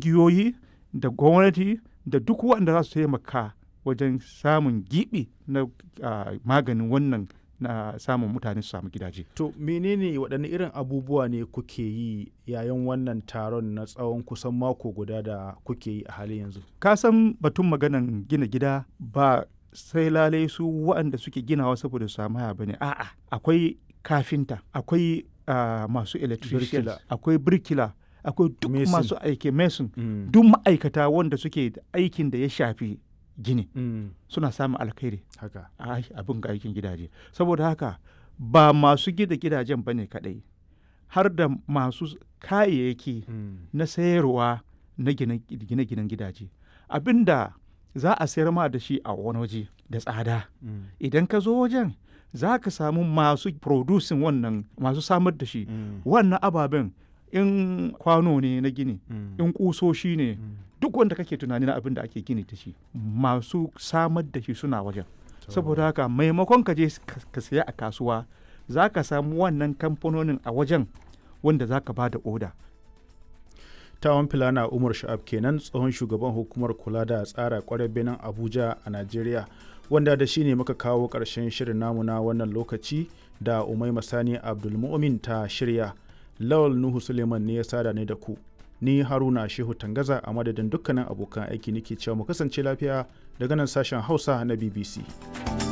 ƙungiyoyi da gwamnati da duk waɗanda za su taimaka wajen samun giɓi na maganin wannan na samun mutane su samu gidaje. To menene waɗanne irin abubuwa ne kuke yi yayin wannan taron na tsawon kusan mako guda da kuke yi a halin yanzu? Ka san batun maganan gina gida ba sai lalai su waɗanda suke ginawa saboda su samu haya bane a'a akwai kafinta akwai masu electrician akwai birkila akwai duk masu aiki mason mm. duk ma'aikata wanda suke aikin da ya shafi gini mm. suna samun alkhairi haka abin ga aikin gidaje saboda haka ba masu gida gidajen ba ne kadai har da masu kayayyaki mm. na sayarwa na gine-ginen gidaje abinda za a sayar ma da shi a wani waje da tsada idan ka zo wajen za ka samu masu producing wannan masu samar da shi wannan ababen in kwano ne na gini in kusoshi ne duk wanda kake tunani na abin da ake gini da shi masu samar da shi suna wajen saboda haka maimakon ka je ka saya a kasuwa za ka samu wannan kamfanonin a wajen wanda za ka ba da oda tawon filana umar sha'ab kenan tsohon shugaban hukumar kula da tsara kwarar benin abuja a najeriya wanda da shi ne muka kawo ƙarshen shirin namu na wannan lokaci da umai masani abdulmumin ta shirya lawal nuhu suleiman ne ya sada ne da ku ni haruna shehu tangaza a madadin dukkanin abokan aiki nake cewa mu kasance lafiya daga nan sashen hausa na bbc